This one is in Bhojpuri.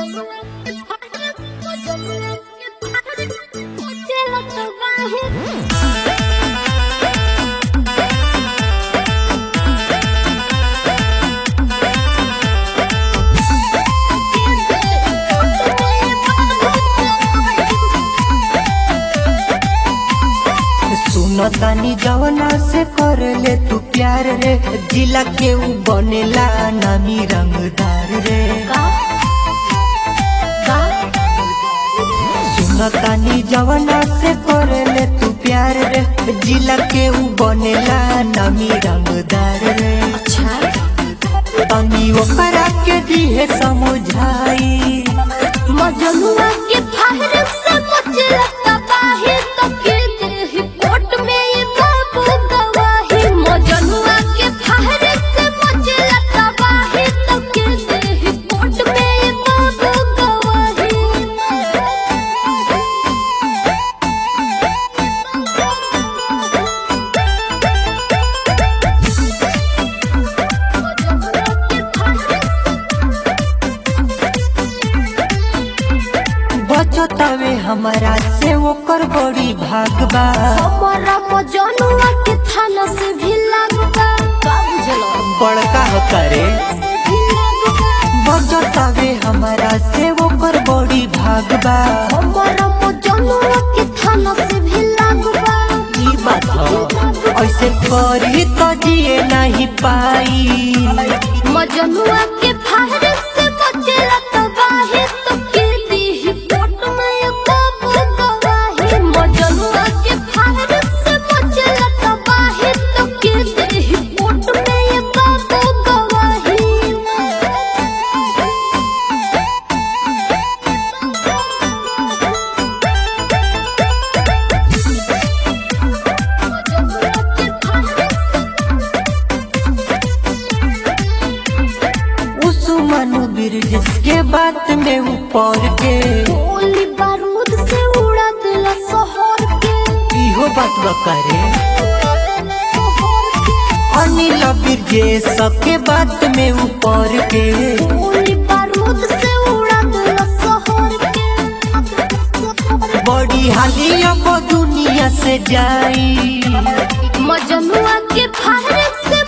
सुनतानी जवना से कर ले तू प्यार रे जिला के ऊ बनेला नामी रंगदार रे सुनतानी जवना से कर ले तू प्यार रे जिला के ऊ बनेला नामी रंगदार रे तनी ओकरा के दिहे समझाई मजनुआ के फाहर से मचला तबाही तो के देही पोट में ये बाबू गवाही मजनुआ के फाहर से मचला तबाही तो के देही पोट में ये बाबू बचतावे हमारा से ओकर बड़ी भागबा हमारा मजनुआ के थाना से भी लागबा का बुझलो बड़का हो करे से भी लागबा बचतावे हमारा से ओकर बड़ी भागबा हमारा मजनुआ के थाना से भी लागबा ई बात हो ऐसे करी तो जिए नहीं पाई मजनुआ के फाहर से बचला तबाही तो के दी पोट में ये बाबू गवाही मजनुआ के फाहर से बचला तबाही तो के दी पोट में ये बाबू गवाही उस मनु बिरजिस के बात में ऊपर के गोली बारूद से उड़ा दिला शहर के इहो बात बा करे शहर के अनिल बिरजेश के बात में ऊपर के गोली बारूद से उड़ा दिला शहर के बड़ी हाली अब दुनिया से जाई मजनुआ के फाहर से